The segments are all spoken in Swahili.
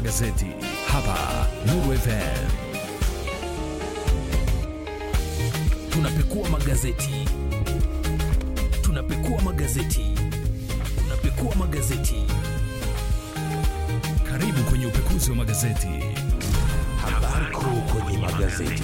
magazeti hapa Nuru FM. Tunapekua magazeti, tunapekua magazeti, tunapekua magazeti. Karibu kwenye upekuzi wa magazeti. Habari kuu kwenye magazeti.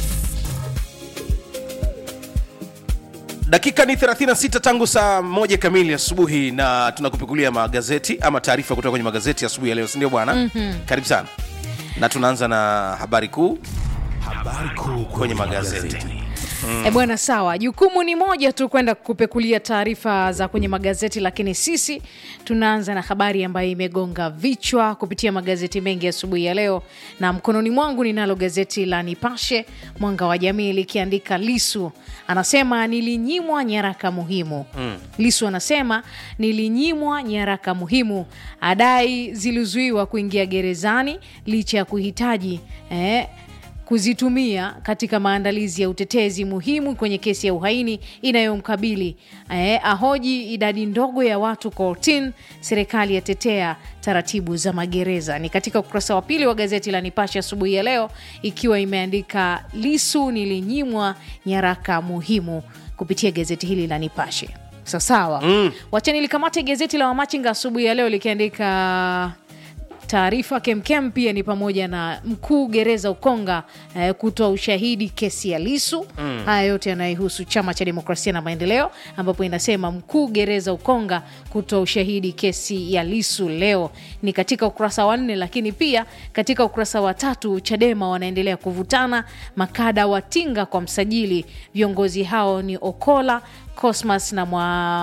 dakika ni 36 tangu saa moja kamili asubuhi na tunakupekulia magazeti ama taarifa kutoka kwenye magazeti asubuhi ya leo sindio bwana mm-hmm. karibu sana na tunaanza na habari kuu Habari kuu kwenye magazeti E bwana, sawa. Jukumu ni moja tu, kwenda kupekulia taarifa za kwenye magazeti, lakini sisi tunaanza na habari ambayo imegonga vichwa kupitia magazeti mengi asubuhi ya leo, na mkononi mwangu ninalo gazeti la Nipashe Mwanga wa Jamii likiandika Lisu anasema nilinyimwa nyaraka muhimu. Mm. Lisu anasema nilinyimwa nyaraka muhimu, adai zilizuiwa kuingia gerezani licha ya kuhitaji eh, kuzitumia katika maandalizi ya utetezi muhimu kwenye kesi ya uhaini inayomkabili. Eh, ahoji idadi ndogo ya watu kortin, serikali yatetea taratibu za magereza. Ni katika ukurasa wa pili wa gazeti la Nipashe asubuhi ya leo, ikiwa imeandika Lisu nilinyimwa nyaraka muhimu kupitia gazeti hili la Nipashe. Sawasawa, mm. Wacha nilikamate gazeti la Wamachinga asubuhi ya leo likiandika taarifa kemkem pia ni pamoja na mkuu gereza Ukonga eh, kutoa ushahidi kesi ya Lisu. Mm. Haya yote yanayohusu chama cha demokrasia na maendeleo, ambapo inasema mkuu gereza Ukonga kutoa ushahidi kesi ya Lisu leo ni katika ukurasa wa nne, lakini pia katika ukurasa wa tatu Chadema wanaendelea kuvutana, makada watinga kwa msajili. Viongozi hao ni Okola, Cosmas na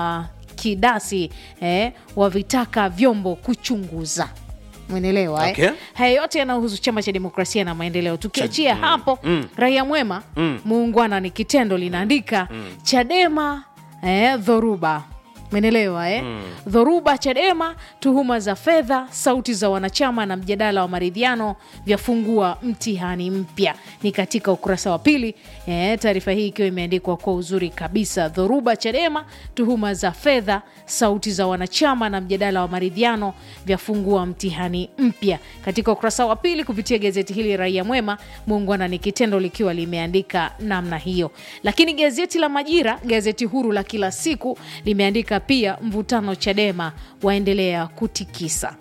Mwakidasi eh, wavitaka vyombo kuchunguza Mwenelewa Okay. eh? Haya yote yanahusu chama cha demokrasia na maendeleo. Tukiachia hapo raia mwema muungwana ni kitendo linaandika Chadema eh, dhoruba menelewa eh? Dhoruba Chadema, tuhuma za fedha, sauti za wanachama na mjadala wa maridhiano vyafungua mtihani mpya. Ni katika ukurasa wa pili eh, taarifa hii ikiwa imeandikwa kwa uzuri kabisa. Dhoruba Chadema, tuhuma za fedha, sauti za wanachama na mjadala wa maridhiano vyafungua mtihani mpya. Katika ukurasa wa pili kupitia gazeti hili Raia Mwema, muungwana ni kitendo likiwa limeandika namna hiyo. Lakini gazeti la Majira, gazeti huru la kila siku, limeandika pia mvutano Chadema waendelea kutikisa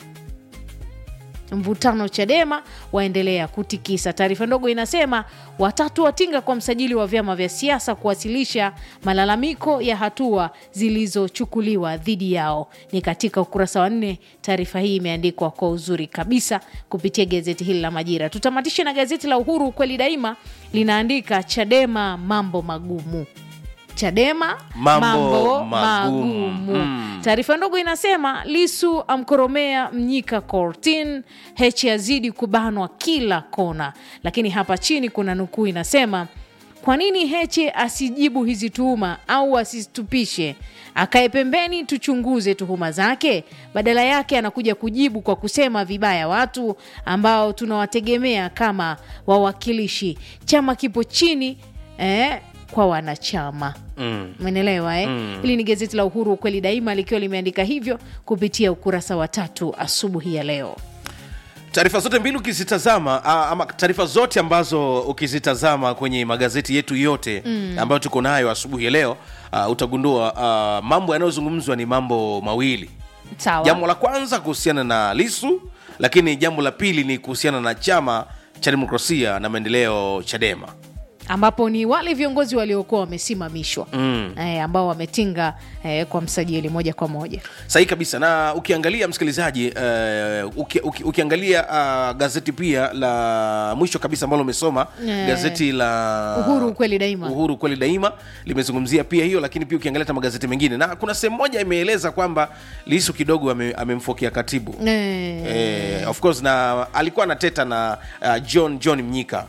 mvutano Chadema waendelea kutikisa. Taarifa ndogo inasema watatu watinga kwa msajili wa vyama vya siasa kuwasilisha malalamiko ya hatua zilizochukuliwa dhidi yao. Ni katika ukurasa wa nne. Taarifa hii imeandikwa kwa uzuri kabisa kupitia gazeti hili la Majira. Tutamatishe na gazeti la Uhuru, ukweli daima, linaandika Chadema mambo magumu Chadema Mambo magumu. magumu. Taarifa ndogo inasema Lisu amkoromea Mnyika kortin, Heche yazidi kubanwa kila kona. Lakini hapa chini kuna nukuu inasema, kwa nini Heche asijibu hizi tuhuma au asitupishe, akae pembeni tuchunguze tuhuma zake? Badala yake anakuja kujibu kwa kusema vibaya watu ambao tunawategemea kama wawakilishi. Chama kipo chini eh, kwa wanachama umeelewa eh? Hili ni gazeti la Uhuru ukweli daima likiwa limeandika hivyo kupitia ukurasa wa tatu asubuhi ya leo. taarifa zote mbili ukizitazama ah, ama taarifa zote ambazo ukizitazama kwenye magazeti yetu yote mm. ambayo tuko nayo asubuhi ya leo uh, utagundua uh, mambo yanayozungumzwa ni mambo mawili Sawa. jambo la kwanza kuhusiana na lisu lakini jambo la pili ni kuhusiana na chama cha demokrasia na maendeleo chadema ambapo ni wale viongozi waliokuwa wamesimamishwa mm. eh, ambao wametinga eh, kwa msajili moja kwa moja. sahihi kabisa na ukiangalia msikilizaji uh, uki, uki, ukiangalia uh, gazeti pia la mwisho kabisa ambalo umesoma Eh. gazeti la Uhuru ukweli daima. uhuru kweli daima limezungumzia pia hiyo lakini pia ukiangalia hata magazeti mengine na kuna sehemu moja imeeleza kwamba lisu kidogo ame- amemfokia katibu Eh, eh, of course na alikuwa anateta na uh, john john mnyika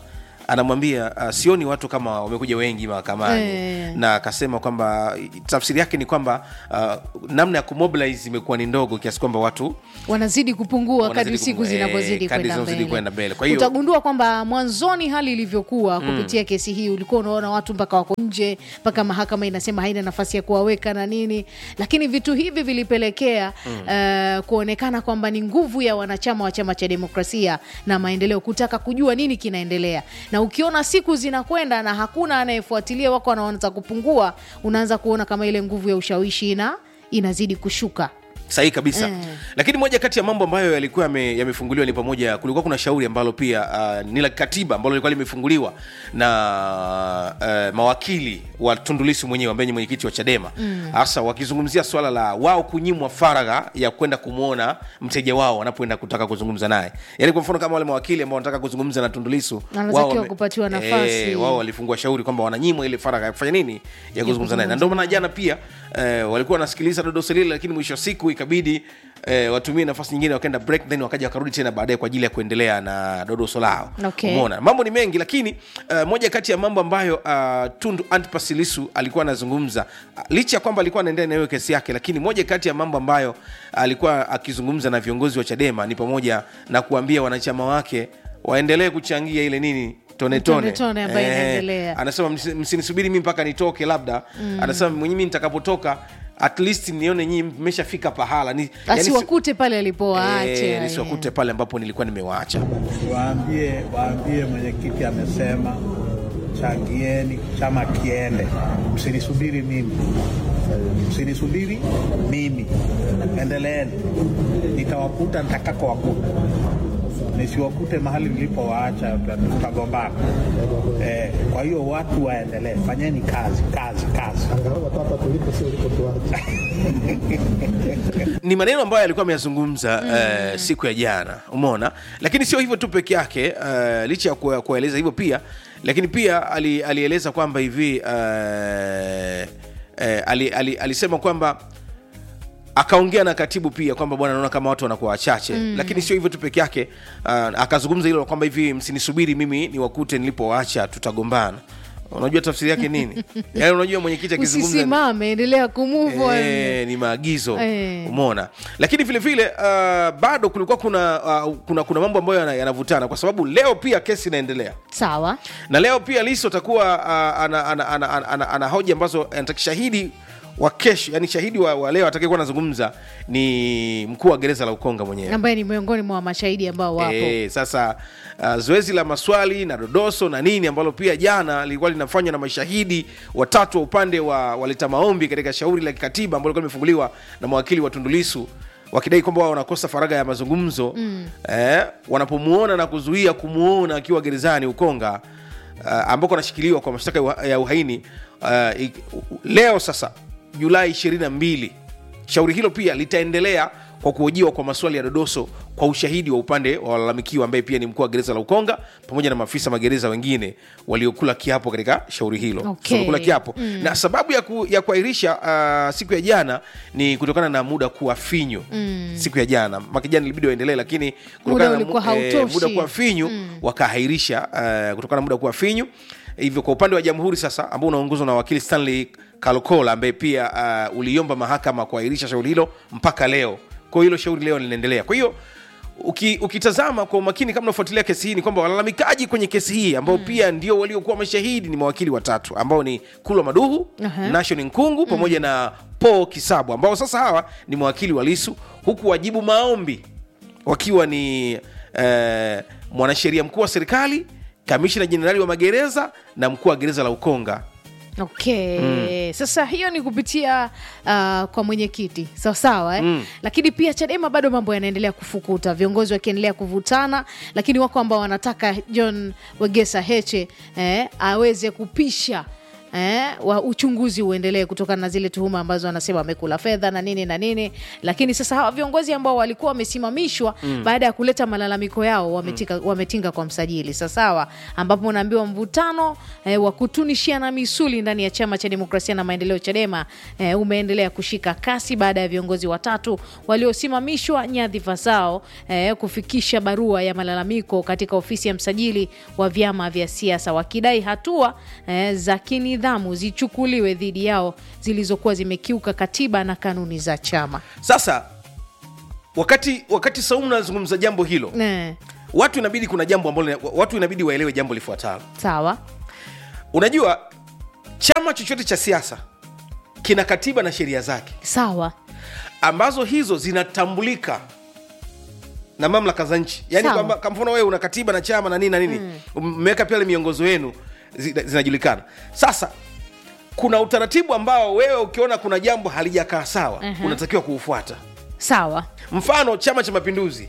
anamwambia uh, sioni watu kama wamekuja wengi mahakamani Eh. na akasema kwamba tafsiri yake ni kwamba uh, namna ya kumobilize imekuwa ni ndogo kiasi kwamba watu wanazidi kupungua Wanazidi kadri siku kupungua, eh, zinavyozidi kadri kwenda zinavyozidi kwenda mbele. mbele. Kwa hiyo- utagundua kwamba mwanzoni hali ilivyokuwa kupitia kesi hii ulikuwa unaona watu mpaka wako nje mpaka mahakama inasema haina nafasi ya kuwaweka na nini lakini vitu hivi vilipelekea eh, kuonekana kwamba ni nguvu ya wanachama wa chama cha demokrasia na maendeleo kutaka kujua nini kinaendelea na ukiona siku zinakwenda na hakuna anayefuatilia wako wanaanza kupungua unaanza kuona kama ile nguvu ya ushawishi ina inazidi kushuka sahihi kabisa Eh. lakini moja kati ya mambo ambayo yalikuwa yame- yamefunguliwa ni pamoja kulikuwa kuna shauri ambalo pia uh, ni la kikatiba ambalo lilikuwa limefunguliwa na uh, mawakili wa tundulisi mwenyewe ambaye ni mwenyekiti wa chadema hasa wakizungumzia swala la wao kunyimwa faragha ya kwenda kumwona mteja wao wanapoenda kutaka kuzungumza naye yaani kwa mfano kama wale mawakili ambao wanataka kuzungumza na tundulisu Wanatakiwa wao wame- kupatiwa nafasi. eh, wao walifungua shauri kwamba wananyimwa ile faragha ya kufanya nini ya kuzungumza naye na ndio maana jana pia eh, walikuwa wanasikiliza dodoso lile lakini mwisho wa siku ikabidi eh, watumie nafasi nyingine wakaenda break then wakaja wakarudi tena baadaye kwa ajili ya kuendelea na dodoso lao Okay. umeona mambo ni mengi lakini uh, moja kati ya mambo ambayo uh, tundu antipas lisu alikuwa anazungumza uh, licha ya kwamba alikuwa anaendelea na hiyo kesi yake lakini moja kati ya mambo ambayo alikuwa akizungumza na viongozi wa chadema ni pamoja na kuambia wanachama wake waendelee kuchangia ile nini tone tone, Tone-tone ambayo inaendelea. anasema "Msi- msinisubiri mi mpaka nitoke labda mm. anasema mwenye mi nitakapotoka at least nione nyii mmeshafika pahala ni, yani si- asiwakute pale alipowaacha eh, nisiwakute pale ambapo nilikuwa nimewaacha Waambie, waambie mwenyekiti amesema changieni chama kiende, msinisubiri mimi, msinisubiri mimi, endeleeni, nitawakuta nitakako wakuta, nisiwakute mahali nilipowaacha, tutagombana. Eh, kwa hiyo watu waendelee, fanyeni kazi, kazi, kazi. ni maneno ambayo alikuwa ameyazungumza mm. uh, siku ya jana umeona lakini sio hivyo tu peke yake uh, licha ya kuwa- kuwaeleza hivyo pia lakini pia ali, alieleza kwamba hivi uh, uh, ali, ali, alisema kwamba akaongea na katibu pia kwamba bwana naona kama watu wanakuwa wachache mm. lakini sio hivyo tu peke yake uh, akazungumza hilo kwamba hivi msinisubiri mimi niwakute nilipowaacha tutagombana unajua tafsiri yake nini yaani unajua mwenyekiti akizungumza usisimame endelea kumove on. Eh, ni maagizo Eh. umeona lakini vile vile uh, bado kulikuwa kuna, uh, kuna kuna mambo ambayo yana- yanavutana kwa sababu leo pia kesi inaendelea sawa na leo pia liso atakuwa uh, ana, ana, ana, ana, ana, ana hoja ambazo anataka shahidi wa kesho yani shahidi wa, wa leo atakayekuwa anazungumza ni mkuu wa gereza la ukonga mwenyewe ambaye ni miongoni mwa mashahidi ambao wapo Eh, sasa uh, zoezi la maswali na dodoso na nini ambalo pia jana lilikuwa linafanywa na mashahidi watatu wa upande wa waleta maombi katika shauri la kikatiba ambalo lilikuwa limefunguliwa na mawakili wa Tundulisu wakidai kwamba wao wanakosa faragha ya mazungumzo mm. eh, wanapomuona na kuzuia kumuona akiwa gerezani Ukonga uh, ambako anashikiliwa kwa mashtaka ya uha- ya uhaini uh, ik- leo sasa Julai 22 shauri hilo pia litaendelea kwa kuhojiwa kwa maswali ya dodoso kwa ushahidi wa upande wa walalamikiwa ambaye pia ni mkuu wa gereza la Ukonga pamoja na maafisa magereza wengine waliokula kiapo katika shauri hilo Okay. So, wamekula kiapo mm. na sababu ya, ku, ya kuahirisha uh, siku ya jana ni kutokana na muda kuwa finyu mm. siku ya jana maka jana ilibidi waendelee lakini kutokana na mu- ulikuwa hautoshi. muda kuwa finyu mm. wakaahirisha uh, kutokana na muda kuwa finyu hivyo kwa upande wa jamhuri sasa ambao unaongozwa na wakili stanley kalokola ambaye pia uh, uliomba mahakama kuahirisha shauri hilo mpaka leo kwa hiyo hilo shauri leo linaendelea kwa hiyo uki, ukitazama kwa umakini kama unafuatilia kesi hii ni kwamba walalamikaji kwenye kesi hii ambao mm. pia ndio waliokuwa mashahidi ni mawakili watatu ambao ni kulwa maduhu Aha. nation nkungu pamoja na paul kisabu ambao sasa hawa ni mawakili wa lisu huku wajibu maombi wakiwa ni eh, mwanasheria mkuu wa serikali kamishna jenerali wa magereza na mkuu wa gereza la ukonga okay sasa hiyo ni kupitia uh, kwa mwenyekiti sawasawa eh? mm. lakini pia chadema bado mambo yanaendelea kufukuta viongozi wakiendelea kuvutana lakini wako ambao wanataka john wegesa heche eh, aweze kupisha eh, wa uchunguzi uendelee kutokana na zile tuhuma ambazo wanasema wamekula fedha na nini na nini. Lakini sasa hawa viongozi ambao walikuwa wamesimamishwa baada ya kuleta malalamiko yao wametika, wametinga kwa msajili sasawa, ambapo unaambiwa mvutano eh, wa kutunishiana misuli ndani ya chama cha demokrasia na maendeleo Chadema eh, umeendelea kushika kasi baada ya viongozi watatu waliosimamishwa nyadhifa zao eh, kufikisha barua ya malalamiko katika ofisi ya msajili wa vyama vya siasa wakidai hatua eh, za kinidhamu zichukuliwe dhidi yao zilizokuwa zimekiuka katiba na kanuni za chama. sasa wakati wakati saumu nazungumza jambo hilo Eh, watu inabidi kuna jambo ambalo watu inabidi waelewe jambo lifuatalo sawa unajua chama chochote cha siasa kina katiba na sheria zake sawa ambazo hizo zinatambulika na mamlaka za nchi yaani Sawa. kwamba kwa mfano wewe una katiba na chama na nini na nini mmeweka pale miongozo yenu zi- zinajulikana sasa kuna utaratibu ambao wewe ukiona kuna jambo halijakaa sawa unatakiwa kuufuata sawa mfano chama cha mapinduzi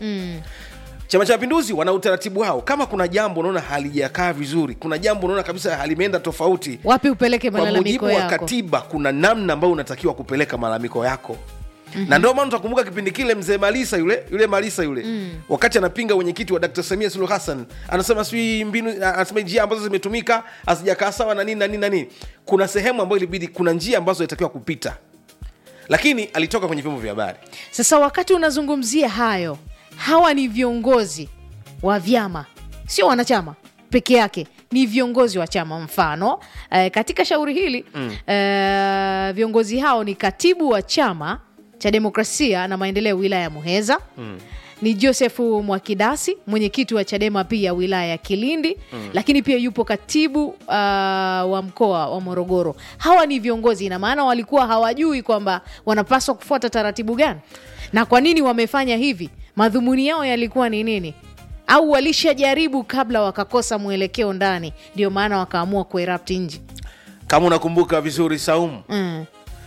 chama cha mapinduzi wana utaratibu wao kama kuna jambo unaona halijakaa vizuri kuna jambo unaona kabisa halimeenda tofauti wapi upeleke kwa mujibu malalamiko wa yako katiba kuna namna ambayo unatakiwa kupeleka malalamiko yako mm-hmm. na ndio maana utakumbuka kipindi kile mzee malisa yule yule malisa yule mm. wakati anapinga wenyekiti wa dkt samia suluhu hassan anasema sijui mbinu anasema njia ambazo zimetumika hazijakaa sawa na nini na nini na nini kuna sehemu ambayo ilibidi kuna njia ambazo ilitakiwa kupita lakini alitoka kwenye vyombo vya habari Sasa wakati unazungumzia hayo, hawa ni viongozi wa vyama, sio wanachama peke yake, ni viongozi wa chama. Mfano eh, katika shauri hili mm. eh, viongozi hao ni katibu wa chama cha demokrasia na maendeleo wilaya ya Muheza mm. ni Josefu Mwakidasi, mwenyekiti wa Chadema pia wilaya ya Kilindi mm. lakini pia yupo katibu uh, wa mkoa wa Morogoro. Hawa ni viongozi, ina maana walikuwa hawajui kwamba wanapaswa kufuata taratibu gani na kwa nini wamefanya hivi, madhumuni yao yalikuwa ni nini, au walishajaribu kabla wakakosa mwelekeo ndani, ndio maana wakaamua kuerapti nje. kama unakumbuka vizuri saumu Mm,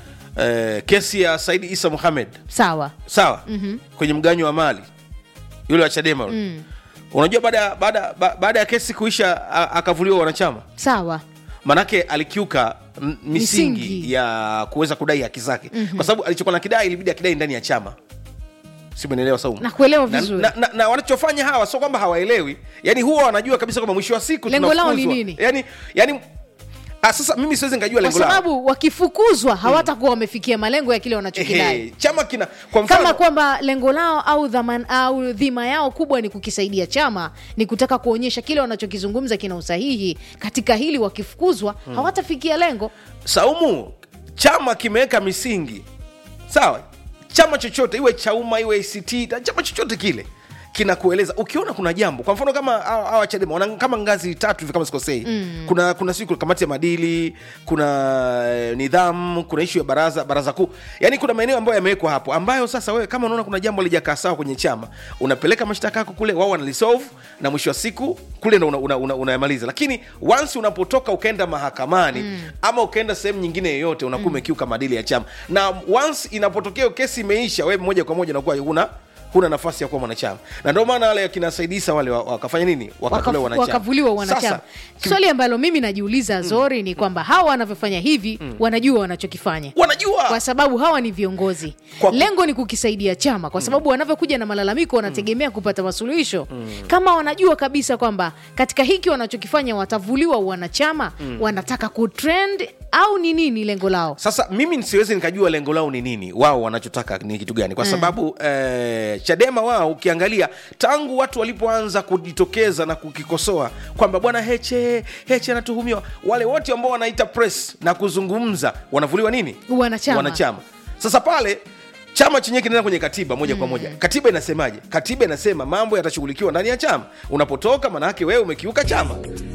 eh, kesi ya saidi isa muhamed sawa sawa mm-hmm. kwenye mganyo wa mali yule wa chadema mm. unajua baada ya- baada ba- baada ya kesi kuisha a- akavuliwa wanachama sawa manake alikiuka m- misingi, Misingi. ya kuweza kudai haki zake mm-hmm. kwa sababu alichokuwa na kidai ilibidi akidai ndani ya chama simenelewa saumu Nakuelewa na, vizuri. na, na, na wanachofanya hawa sio kwamba hawaelewi yani huwa wanajua kabisa kwamba mwisho wa siku Lengo lao ni tunafukuzwa. nini? yani, yani ah, sasa mimi siwezi nikajua kwa lengo lao sababu wakifukuzwa hawatakuwa wamefikia malengo ya kile wanachokidai Ehe, chama kina kwa mfano kama kwamba lengo lao au dhaman, au dhima yao kubwa ni kukisaidia chama ni kutaka kuonyesha kile wanachokizungumza kina usahihi katika hili wakifukuzwa hawatafikia lengo saumu chama kimeweka misingi sawa chama chochote iwe chauma iwe act na chama chochote kile kinakueleza ukiona kuna jambo kwa mfano kama hawa hawa chadema wana kama ngazi tatu hivi kama sikosei mm. kuna kuna siku kamati ya madili kuna eh, nidhamu kuna ishu ya baraza baraza kuu yani kuna maeneo ambayo yamewekwa hapo ambayo sasa wewe kama unaona kuna jambo lijakaa sawa kwenye chama unapeleka mashtaka yako kule wao wanalisolve na mwisho wa siku kule ndo unayamaliza una, una, unayamaliza. lakini once unapotoka ukaenda mahakamani mm. ama ukaenda sehemu nyingine yoyote unakuwa umekiuka maadili ya chama na once inapotokea kesi imeisha wewe moja kwa moja unakuwa huna huna nafasi ya kuwa mwanachama na ndio maana wale akina saidisa wale wa- wakafanya nini wakatolewa Wakafu- wanachama wakavuliwa wanachama Sasa, swali ambalo mimi najiuliza zori ni kwamba hawa wanavyofanya hivi wanajua wanachokifanya wanajua kwa sababu hawa ni viongozi Kwa- lengo ni kukisaidia chama kwa sababu wanavyokuja na malalamiko wanategemea kupata masuluhisho kama wanajua kabisa kwamba katika hiki wanachokifanya watavuliwa wanachama wanataka kutrend au ni nini lengo lao sasa mimi siwezi nikajua lengo lao ni nini wao wanachotaka ni kitu gani kwa sababu eh, chadema wao ukiangalia tangu watu walipoanza kujitokeza na kukikosoa kwamba bwana heche heche anatuhumiwa wale wote ambao wanaita press na kuzungumza wanavuliwa nini Wanachama. wanachama sasa pale chama chenyewe kinaenda kwenye katiba moja kwa moja katiba inasemaje katiba inasema mambo yatashughulikiwa ndani ya chama unapotoka maanaake wewe umekiuka chama